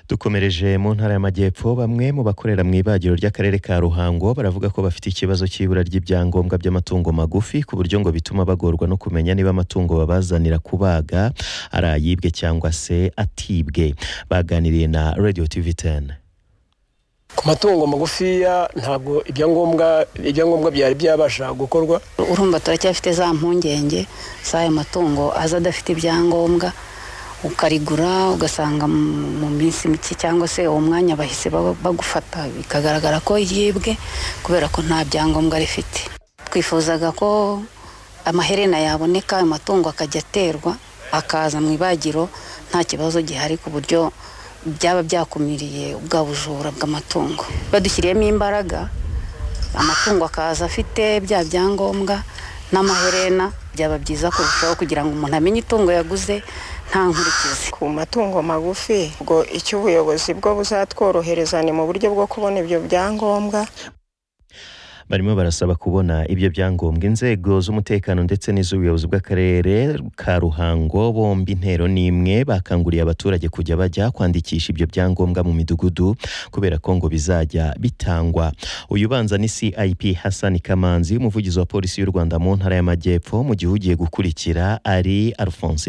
dukomereje mu ntara y'amajyepfo bamwe mu bakorera mu ibagiro ry'akarere ka ruhango baravuga ko bafite ikibazo cy'ibura ry'ibyangombwa by'amatungo magufi ku buryo ngo bituma bagorwa no kumenya niba amatungo babazanira kubaga ari ayibwe cyangwa se atibwe baganiriye na radio tv 10 ku matungo magufiya ntabwo ibyangombwa ibyangombwa byari byabasha gukorwa urumva turacyafite za mpungenge z'ayo matungo aza adafite ibyangombwa ukarigura ugasanga mu minsi mike cyangwa se uwo mwanya bahise bagufata bikagaragara ko yibwe kubera ko nta byangombwa rifite twifuzaga ko amaherena yaboneka ayo matungo akajya aterwa akaza mu ibagiro nta kibazo gihari ku buryo byaba byakumiriye ubwa bujura bw'amatungo badushyiriyemo imbaraga amatungo akaza afite bya byangombwa n'amaherena byaba byiza kurushaho kugira ngo umuntu amenye itungo yaguze nta nkurikizi ku matungo magufi ubwo icyo ubuyobozi bwo buzatworohereza ni mu buryo bwo kubona ibyo byangombwa barimo barasaba kubona ibyo byangombwa inzego z'umutekano ndetse n'iz'ubuyobozi bw'akarere ka ruhango bombi intero ni imwe bakanguriye abaturage kujya bajya kwandikisha ibyo byangombwa mu midugudu kubera ko ngo bizajya bitangwa uyu ubanza ni cip hasani kamanzi umuvugizi wa polisi y'u rwanda mu ntara y'amajyepfo mu gihe ugiye gukurikira ari alphonse